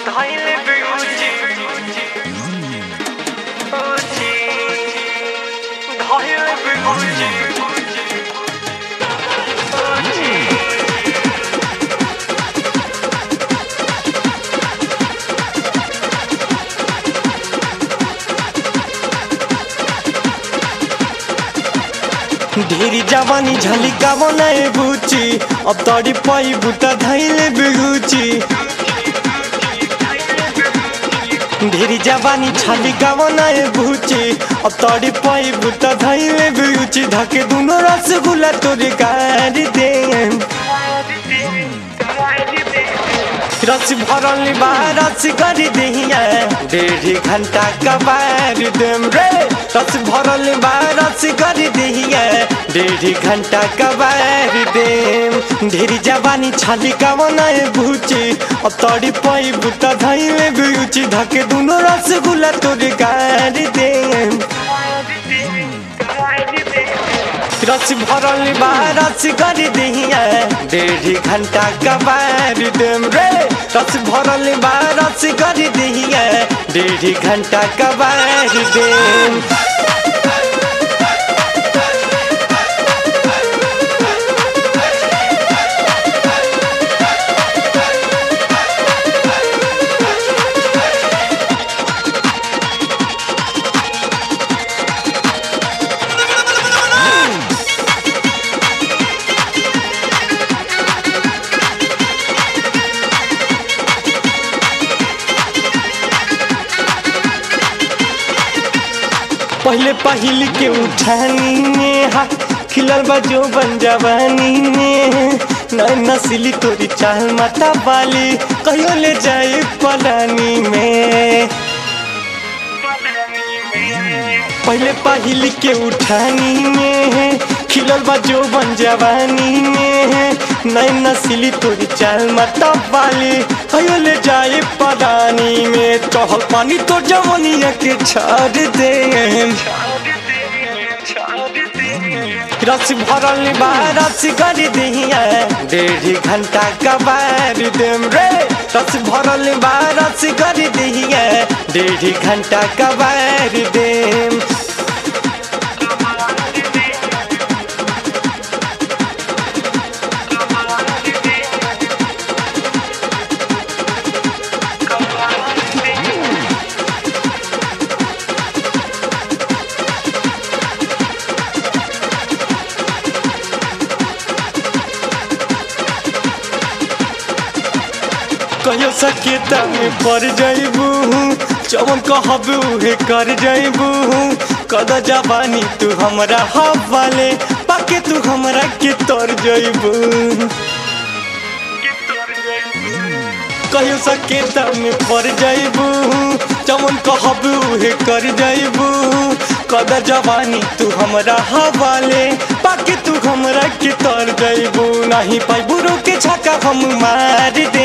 धैले बिउची उची धैले बिउची उची ढेरी जवानी झलिका बनाए बुची अब तड़ी पाई बुता धैले बिगुची ढेरी जवानी झलिका बनाए बुची अब तड़ी पाई बुता धैले बिगुची धके दुनो रसगुल्ला तोरे गाड़ी दे रस भरल बा रस करी दहिया डेढ़ घंटा कबार देम रे रस भरल बा रस करी दहिया डेढ़ घंटा कबार देम ढेरी जवानी छाली का बनाए भूची अब तड़ी पाई बुता धैले बिउची धके दुनो रसगुल्ला तोरे गाड़ी देम रस भरल बा रस करी दहिया डेढ़ घंटा कबार देम रे रस भरल बा रस करी दहिया डेढ़ घंटा कबार देम पहले पहिल के उठानी में हा खिलल बा जो बन जवानी में नई नस्ली तोरी चाल माता बाली कहियो ले जाए पलानी में पहले पहिल के उठानी में खिलल बा जो बन जवानी में नई नस्ली तोरी चाल माता बाली कहियो ले जाए पलानी में चहल पानी तो जवनिया के छाड़ दे रस भरल बा रस करी दहिया डेढ़ घंटा कबार देम रे रस भरल बा रस करी दहिया डेढ़ घंटा कबार देम कहियो सकेता में पड़ जाइबू चवन कहब उहे कर जाइबू कद जवानी तू हमरा हवाले पाके तू हमरा के तर जाइबू कहियो सकेता में पड़ जाइबू चवन कहब उहे कर जाइबू कद जवानी तू हमरा हवाले पाके तू हमरा के तर जाइबू नहीं पाइबू के छक्का हम मार दे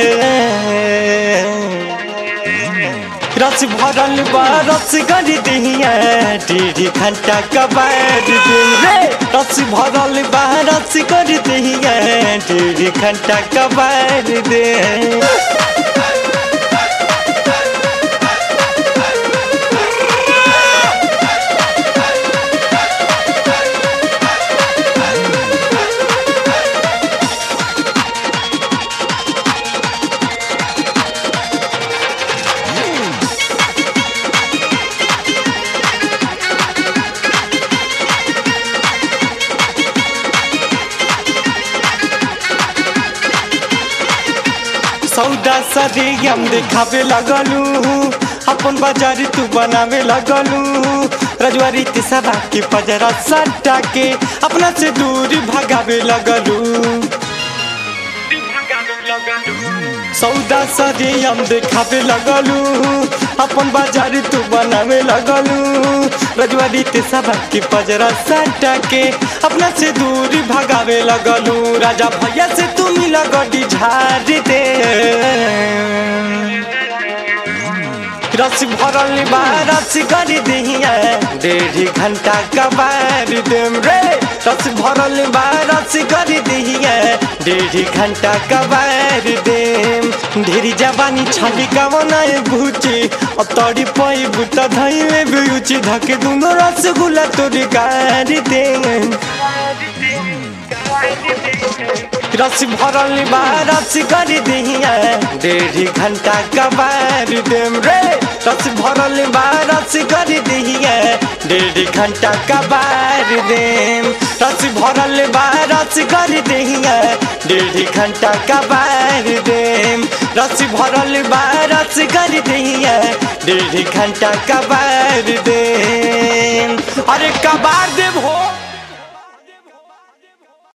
रस भरल बा रस करी दहिया डेढ़ घंटा कबार दिन रे रस भरल बा रस करी दहिया डेढ़ घंटा कबार दे सौदा सदी हम देखावे लगलू अपन बाजार तू बनावे लगलू रजवारी ते सदा के पजरा सट्टा के अपना से दूर भगावे लगलू सौदा सदी हम देखावे लगलू अपन बाजार तू बनावे लगलू रजवारी ते सदा के पजरा सट्टा के अपना से दूर भगावे लगलू राजा भैया से तू मिला गड्डी झाड़ दे रस भरल बा रस करी दहिया डेढ़ घंटा कबार देम रे रस भरल बा रस करी दहिया डेढ़ घंटा कबार कबार देम ढेरी जवानी छाली कवनाए भूची अब तोड़ी पई बुता धइले बिउची धके दुनो रसगुल्ला तोरी गार देम रस भरल बा रस कर दिहिया डेढ़ी घंटा कबार देम रे रस भरल बा रस कर दिहिया डेढ़ी घंटा कबार देम रस भरल बा रस कर दिहिया डेढ़ी घंटा कबार देम रस भरल बा रस कर दिहिया डेढ़ी घंटा कबार देम अरे कबार देव हो